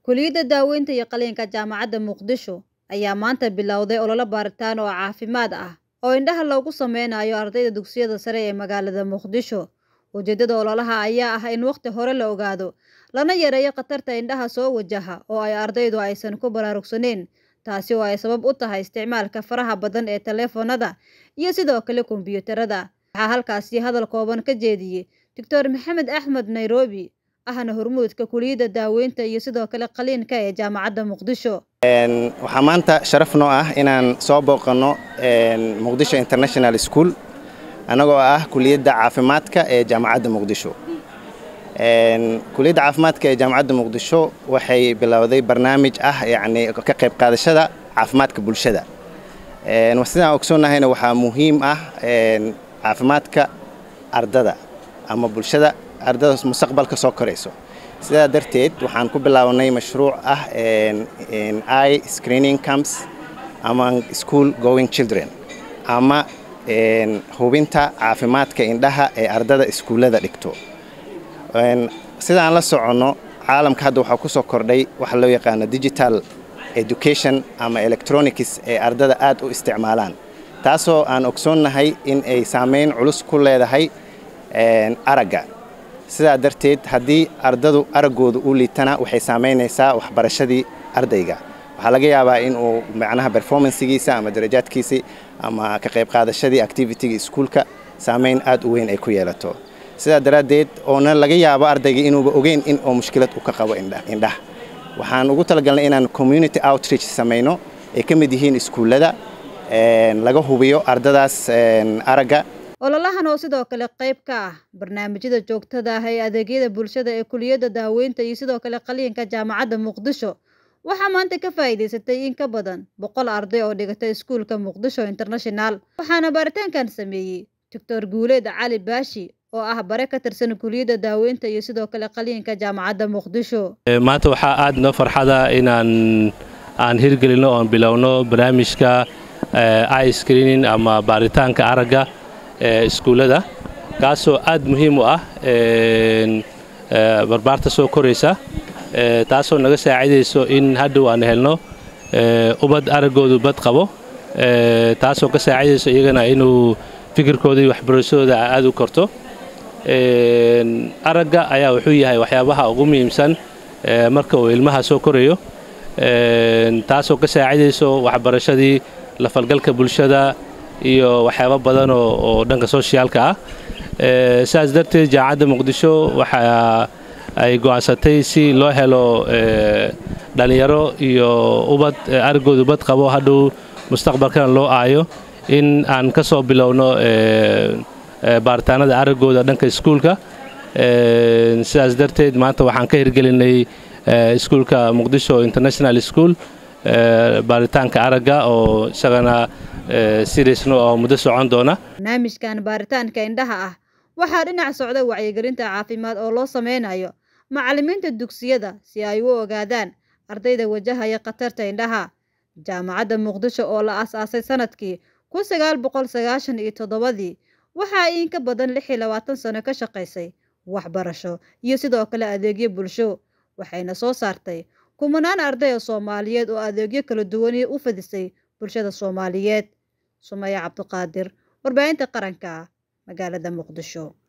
Kulliyadda Daaweynta iyo Qalliinka Jaamacadda Muqdisho ayaa maanta bilowday olole baaritaan oo caafimaad ah oo indhaha loogu sameynayo ardayda dugsiyada sare ee magaalada Muqdisho. Ujeedada ololaha ayaa ah in waqti hore la ogaado lana yareeyo khatarta indhaha soo wajaha oo ay ardaydu aysan ku baraarugsaneyn, taasi oo ay sabab u tahay isticmaalka faraha badan ee taleefannada iyo sidoo kale kombiyuutarada. Waxaa halkaasi hadal kooban ka jeediyey Dr. Maxamed Axmed Nairobi, ahna hormuudka Kulliyadda Daaweynta iyo sidoo kale Qalliinka ee Jaamacadda Muqdisho. waxaa maanta sharaf noo ah inaan soo booqanno muqdisho international school annagoo ah kuliyadda caafimaadka ee jaamacadda muqdisho kuliyadda caafimaadka ee jaamacadda muqdisho waxay bilowday barnaamij ah yacni ka qayb qaadashada caafimaadka bulshada sidaan ogsoonnahayna waxaa muhiim ah caafimaadka ardada ama bulshada ardada mustaqbalka soo korayso sidaa darteed waxaan ku bilaawnay mashruuc ah i screening camps among school going children ama hubinta caafimaadka indhaha ee ardada iskuullada dhigto sidaan la soconno caalamka hadda waxaa ku soo kordhay waxa loo yaqaano digital education ama electronics ee ardada aad u isticmaalaan taasoo aan ogsoonnahay in ay saameyn culus ku leedahay aragga sidaa darteed haddii ardadu araggooda u liitana waxay saamaynaysaa waxbarashadii ardayga waxaa laga yaabaa in uu macnaha performancegiisa ama darajaadkiisii ama ka qayb qaadashadii activityga iskuulka saamayn aad u weyn ay ku yeelato sidaa daraaddeed oona laga yaabo ardayga inuuba ogeyn in oo mushkilad u ka qabo indhaha waxaan ugu talagalnay inaan community outreach samayno ay ka mid yihiin iskuullada laga hubiyo ardadaas aragga ololahan oo sidoo kale qayb ka ah barnaamijyada joogtada ah ee adeegyada bulshada ee Kulliyadda Daaweynta iyo sidoo kale Qalliinka Jaamacadda Muqdisho waxaa maanta ka faa'iidaysatay in ka badan boqol arday oo dhigata iskuulka Muqdisho International waxaana baaritaankan sameeyey Dr. Guuleed Cali Baashi oo ah bare ka tirsan Kulliyadda Daaweynta iyo sidoo kale Qalliinka Jaamacadda Muqdisho maanta waxaa aad noo farxada inaan aan hirgelino oon bilowno barnaamijka eye screening ama baaritaanka aragga ee iskuullada kaasoo aad muhiim u ah barbaarta soo koraysa taasoo naga saacidayso in hadhow aan helno ubad araggoodu bad qabo taasoo ka saacidayso iyagana inuu fikirkooda iyo waxbarashadooda aad u korto aragga ayaa wuxuu yahay waxyaabaha ugu muhiimsan marka uu ilmaha soo korayo taasoo ka saacidayso waxbarashadii lafalgalka bulshada iyo waxyaabo badan oo dhanka soshiyaalka ah sidaas darteed jaamacadda muqdisho waxa ay go'aansatay si loo helo dhallinyaro iyo ubad araggoodu bad qabo hadhow mustaqbalkana loo aayo in aan ka soo bilowno baaritaanada araggooda dhanka iskuulka sidaas darteed maanta waxaan ka hirgelinay iskuulka muqdisho international school baaritaanka aragga oo isagana siriisno oo muddo socon doona barnaamijkan baaritaanka indhaha ah waxaa dhinac socda wacyigelinta caafimaad oo loo sameynayo macallimiinta dugsiyada si ay u ogaadaan ardayda wajahaya khatarta indhaha jaamacadda muqdisho oo la aas-aasay sanadkii kun sagaal boqol sagaashan iyo toddobadii waxa ay in ka badan lix iyo labaatan sano ka shaqaysay waxbarasho iyo sidoo kale adeegyo bulsho waxayna soo saartay kumanaan arday oo soomaaliyeed oo adeegyo kala duwan u fadisay bulshada soomaaliyeed sumaya cabdiqaadir warbaahinta qaranka magaalada muqdisho